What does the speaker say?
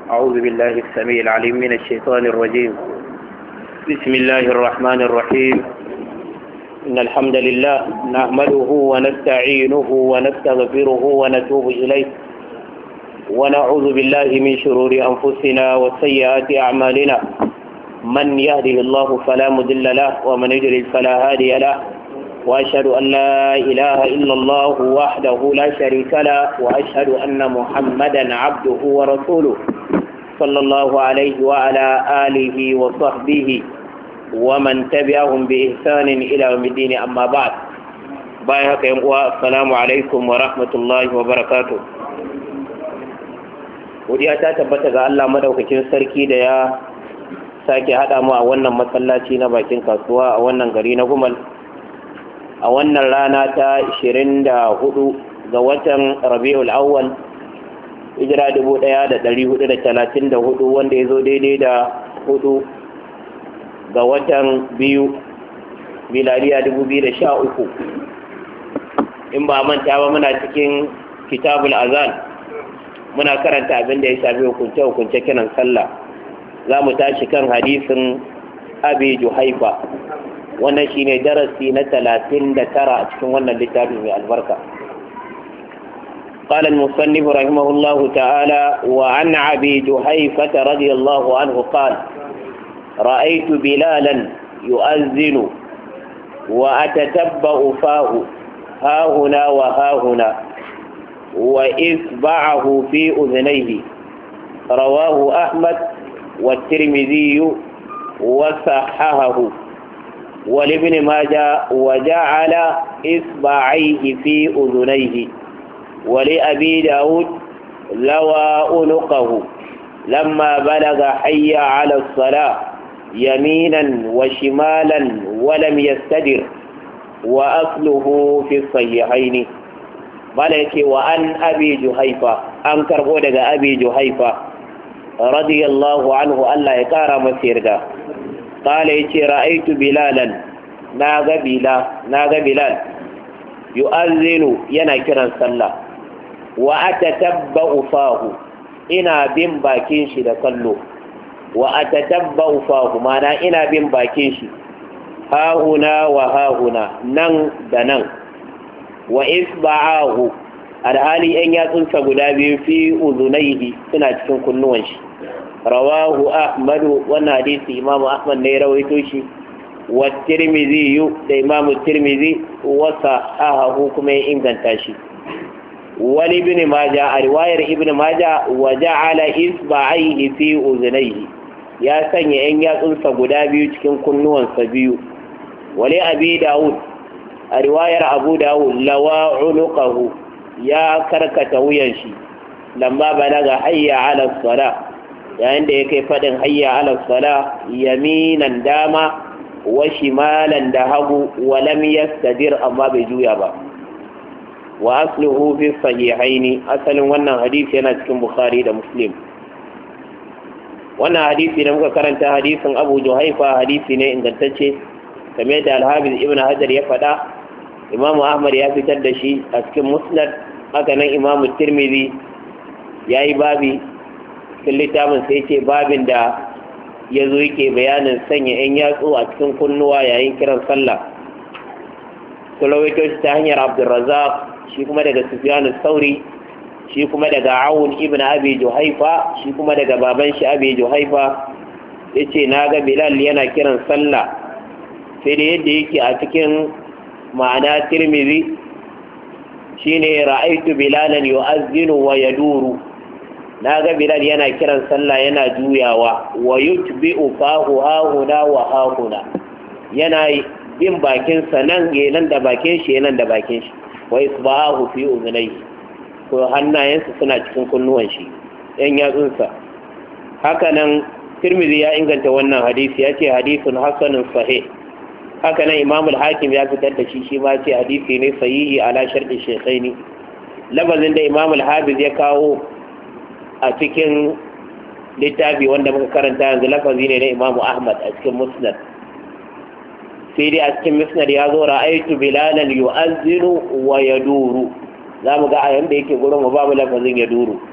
أعوذ بالله السميع العليم من الشيطان الرجيم بسم الله الرحمن الرحيم إن الحمد لله نحمده ونستعينه ونستغفره ونتوب إليه ونعوذ بالله من شرور أنفسنا وسيئات أعمالنا من يهده الله فلا مضل له ومن يضلل فلا هادي له وأشهد أن لا إله إلا الله وحده لا شريك له وأشهد أن محمدا عبده ورسوله صلى الله عليه وعلى آله وصحبه ومن تبعهم بإحسان إلى يوم الدين أما بعد بايعك السلام عليكم ورحمة الله وبركاته godiya ta tabbata ga Allah madaukakin sarki da ya sake haɗa mu a wannan masallaci na bakin kasuwa a wannan gari na gumal a wannan rana ta 24 ga watan rabi'ul awwal hijira 1434 wanda ya zo daidai da hudu ga watan biyu miladiya 2013 in ba manta ba muna cikin kitabul azan muna karanta abin da ya shafi hukunce-hukunce kiran sallah za mu tashi kan hadisin abi juhaifa wannan shine darasi na talatin da tara a cikin wannan littafi mai albarka قال المصنف رحمه الله تعالى وعن أبي جهيفة رضي الله عنه قال رأيت بلالا يؤذن وأتتبأ فاه ها هنا وها هنا وإصبعه في أذنيه رواه أحمد والترمذي وصححه ولابن ماجه وجعل إصبعيه في أذنيه ولأبي داود لوى أنقه لما بلغ حي على الصلاة يمينا وشمالا ولم يستدر وأصله في الصحيحين ملك وأن أبي جهيفة أنكر قولك أبي جهيفة رضي الله عنه ألا يكار مسيرك قال يتي رأيت بلالا ناغ بلا ناغ بلال يؤذن ينكرا صلى وأتتبأ فاه إنا بن باكين شي لكله وأتتبأ فاه معنى إنا بن باكين شي ها هنا وها هنا نن دنن وإصبعاه alhali ‘yan yatsunsa guda biyu fi uzunaihi suna cikin kunnuwan shi rawahu ahmadu wannan hadisi imamu ahmad ne rawaito shi wa tirmizi yu da imamu tirmizi wasa ahahu kuma ya inganta shi wani ibn maja a riwayar ibn maja wa ja'ala isba'aihi fi uzunaihi ya sanya ‘yan yatsunsa guda biyu cikin kunnuwansa biyu wali abi dawud a riwayar abu dawud lawa unuqahu ya karkata wuyan shi lamma balaga hayya ala sala yayin da ya kai fadin hayya ala sala yaminan dama wa shimalan da hagu wa lam yastadir amma bai juya ba wa asluhu fi sahihaini asalin wannan hadisi yana cikin bukhari da muslim wannan hadisi da muka karanta hadisin abu juhaifa hadisi ne ingantacce kamar da alhabiz ibn hajar ya faɗa imamu ahmad ya fitar da shi a cikin musnad haka nan imamu tirmidhi ya yi babi cikin littafin sai ce babin da ya zo yake bayanin sanya 'yan yatsu a cikin kunnuwa yayin kiran sallah kulawaito shi ta hanyar abdulrazak shi kuma daga sufyanu sauri shi kuma daga awun ibn abi juhaifa shi kuma daga baban shi abi juhaifa ya ce na ga bilal yana kiran sallah sai da yadda yake a cikin ma'ana tirmidhi shine ra'aitu bilalan yu'azzinu wa yaduru naga bilal yana kiran sallah yana juyawa wa yutbi'u fahu hahuna wa hahuna yana bin bakin sa nan nan da bakin shi nan da bakin shi wa isbahu fi uzunai ko hannayensa suna cikin kunnuwan shi yan yatsunsa haka nan tirmidhi ya inganta wannan hadisi ya ce hadisun hasanun sahih haka nan imam al-hakim ya fitar da shi shi ma ce hadisi ne sahihi ala sharɗin shekhaini labazin da imam al-hafiz ya kawo a cikin littafi wanda muka karanta yanzu lafazi ne na imam ahmad a cikin musnad sai dai a cikin musnad ya zo ra'aytu bilalan yu'azzinu wa yaduru za mu ga a yanda yake gurin mu babu lafazin yaduru